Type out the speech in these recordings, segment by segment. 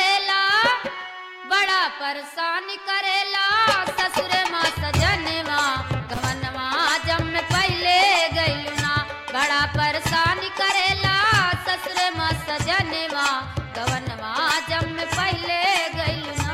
करेला बड़ा परेशान करेला ससुर माँ सजनवा गवनवा जब में पहले गइलू ना बड़ा परेशान करेला ससुर माँ सजनवा गवनवा जब में पहले गइलू ना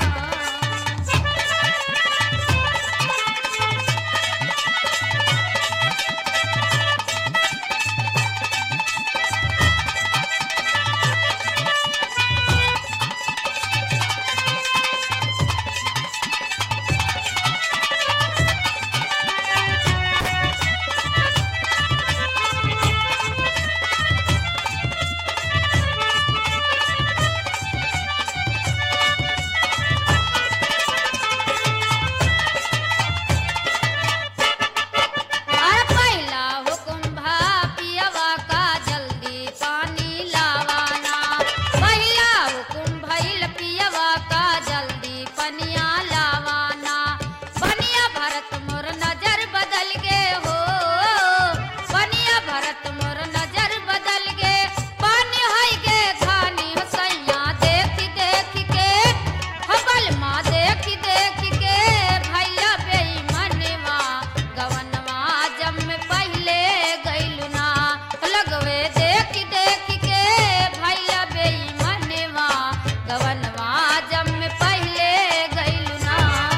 और पहला हुकुम भा पियवा का जल्दी पानी लावाना पहला हुकुम भइल पियवा का जल्दी पनिया लावाना पनिया भरत मोर नजर बदल गे हो पनिया भरत मोर नजर बदल गे पानी हई गे खानी सैया देख देख के हबल माँ देख देख के भैया बेईमनवा गवनवा जब में पहले गइलू ना लगवे देख देख के भैया बेईमनवा गवनवा जब में पहले गइलू ना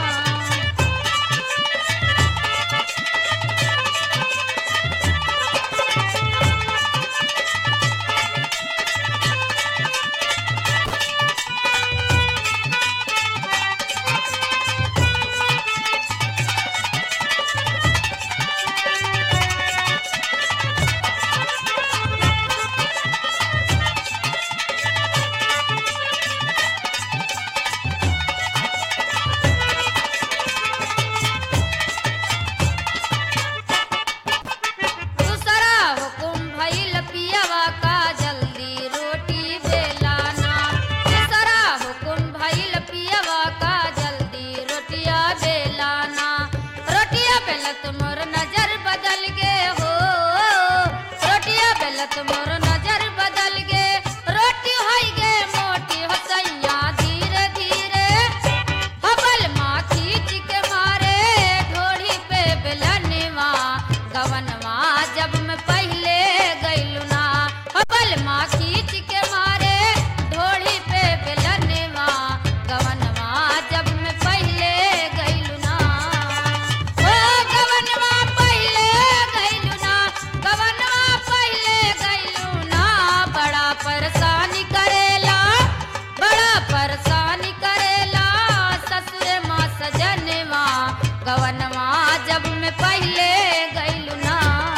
दूसरा हुकुम भइल पियवा का जल्दी रोटी बेलाना दूसरा हुकुम भइल पियवा का जल्दी रोटिया बेलाना रोटिया बेलत मोर नजर बदल गे हो रोटिया बेलत मोर नजर बदल गे रोटी होई गे मोटी हो सैया धीरे धीरे हबल माँ खींच के मारे ढोड़ी पे बेलनवा गवनवा जब मैं पहले गइलू ना हबल माँ खींच के मारे ढोड़ी पे बेलनवा गवनवा जब मैं पहले गइलू ना ओ गवनवा पहले गइलू ना गवनवा पहले गइलू ना बड़ा परेशानी करेला बड़ा परेशानी करेला ससुर माँ सजनवा गवनवा जब मैं पहले गइलू ना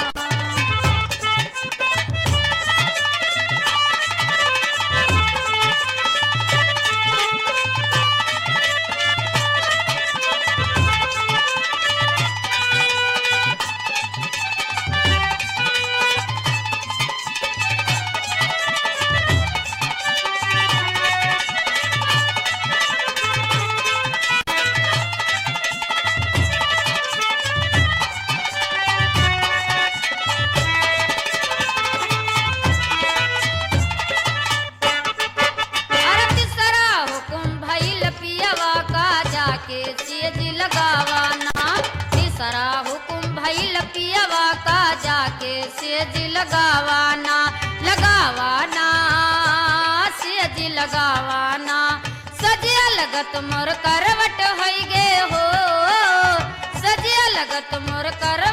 अरे तीसरा हुकुम भइल पियवा का जाके सेज लगावाना तीसरा हुकुम भइल पियवा का जाके सेज लगावाना लगावाना सेज लगावाना सजिया लगत मोर करवट होई गे हो सजिया लगत मोर कर